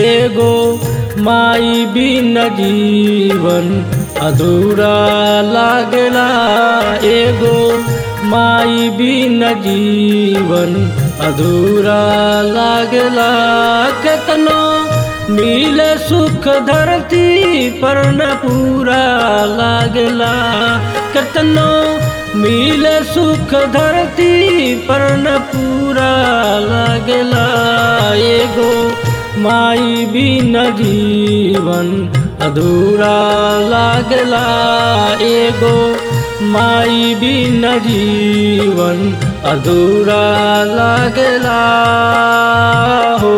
एगो माई बिन जीवन अधूरा लागला एगो माई बिन जीवन अधूरा लागला केतनो मिले सुख धरती पर न पूरा लागला केतनो मिले सुख धरती पर न पूरा लागला एगो माई बिन जीवन अधूरा लागला एगो माई बिन जीवन अधूरा लागला हो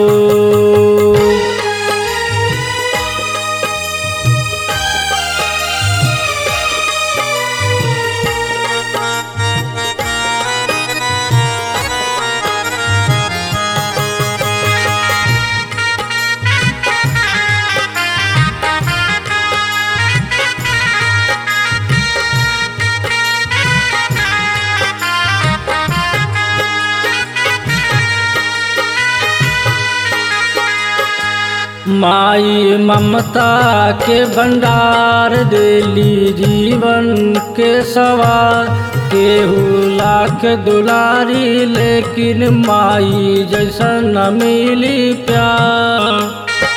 माई ममता के भंडार देली जीवन के सवार केहू लाख दुलारी लेकिन माई जैसा न मिली प्यार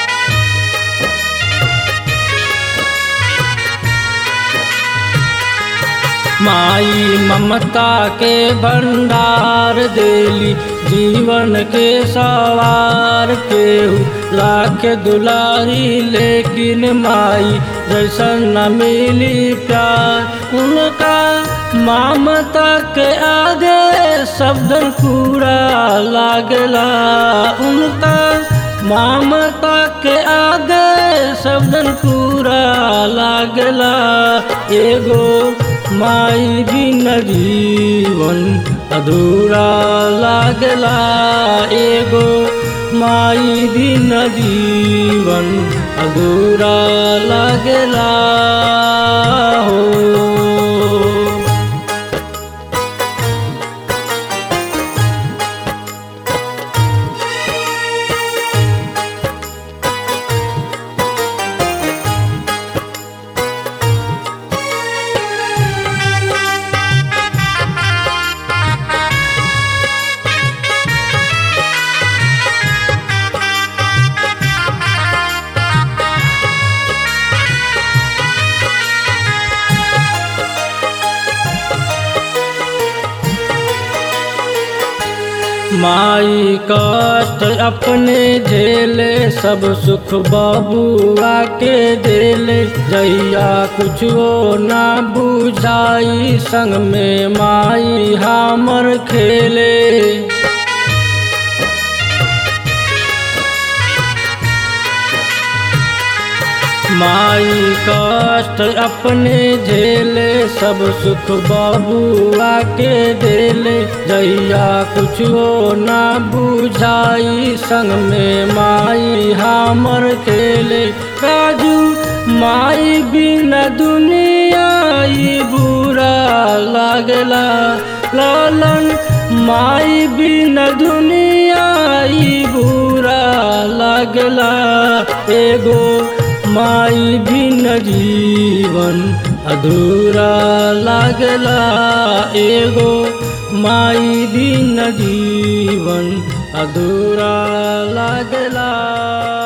माई ममता के भंडार देली जीवन के सवार केहू लाख दुलारी लेकिन माई जैसा न मिली प्यार उनका ममता के आगे शब्दन पूरा लागला उनका ममता के आगे शब्दन पूरा लागला एगो माई बिन जीवन अधूरा लागला एगो माई बिन जीवन अधूरा लागला हो माई कष्ट अपने झेले सब सुख बबुआ के देले जैया कुछो ना बुझाई संग में माई हमर खेले माई कष्ट अपने झेले सब सुख बबुआ के देले जैया कुछ हो ना बुझाई संग में माई हमर खेले राजू माई बिना दुनिया ई बुरा लागला लालन माई बिना दुनिया ई बुरा लागला एगो माई बिन जीवन अधूरा लागला एगो माई बिन जीवन अधूरा लागला